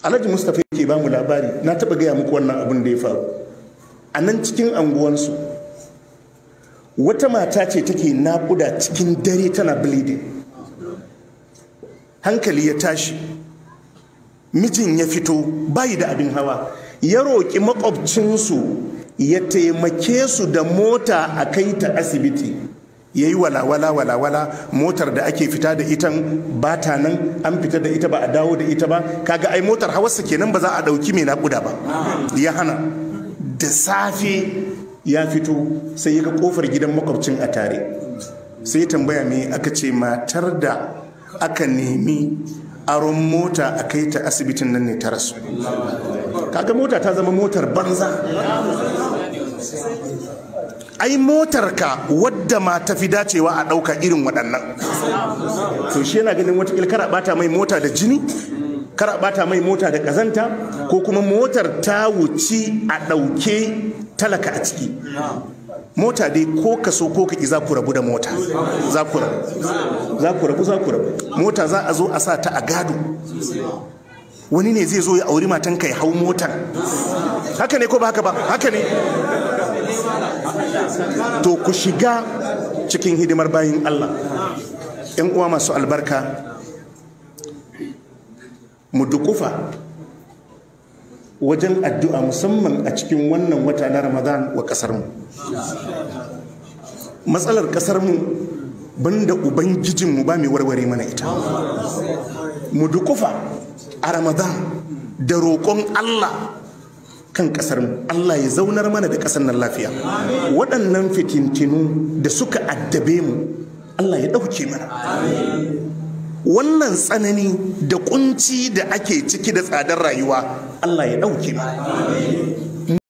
alhaji mustapha yake ba mu labari na taɓa gaya muku wannan abin da ya faru a nan cikin anguwansu wata mata ce take naƙuda cikin dare tana bleeding hankali ya tashi mijin ya fito bayi da abin hawa ya roƙi makwabcinsu ya taimake su da mota a kai ta asibiti ya yi walawala walawala motar da ake fita da itan ba ta nan an fita da ita ba a dawo da ita ba kaga ai motar hawarsa kenan ba za a ɗauki mai naƙuda ba ya hana da safe ya fito sai ya ga kofar gidan makwabcin a tare sai ya tambaya me aka ce matar da aka nemi aron mota a kai ta asibitin nan ne ta rasu kaga mota ta zama motar banza ai motar ka wadda ma ta fi dacewa a ɗauka irin waɗannan to shi yana ganin wata kara bata mai mota da jini kara bata mai mota da ƙazanta ko kuma motar ta wuci a ɗauke talaka a ciki mota dai ko ka so ko ka ki za ku rabu da mota za ku rabu za ku rabu za ku rabu mota za a zo a sa ta a gado wani ne zai zo ya auri matan ka ya hau motar haka ne ko ba haka ba haka ne to ku shiga cikin hidimar bayin Allah yan uwa masu albarka mu dukufa wajen addu'a musamman a cikin wannan wata na ramadan wa ƙasarmu matsalar ƙasarmu banda ubangijinmu ba mai warware mana ita mu dukufa a ramadan da roƙon allah kan ƙasarmu allah ya zaunar mana da ƙasar nan lafiya waɗannan fitintinu da suka addabe mu allah ya ɗauke mana wannan tsanani da kunci da ake ciki da tsadar rayuwa Allah ya ɗauke ba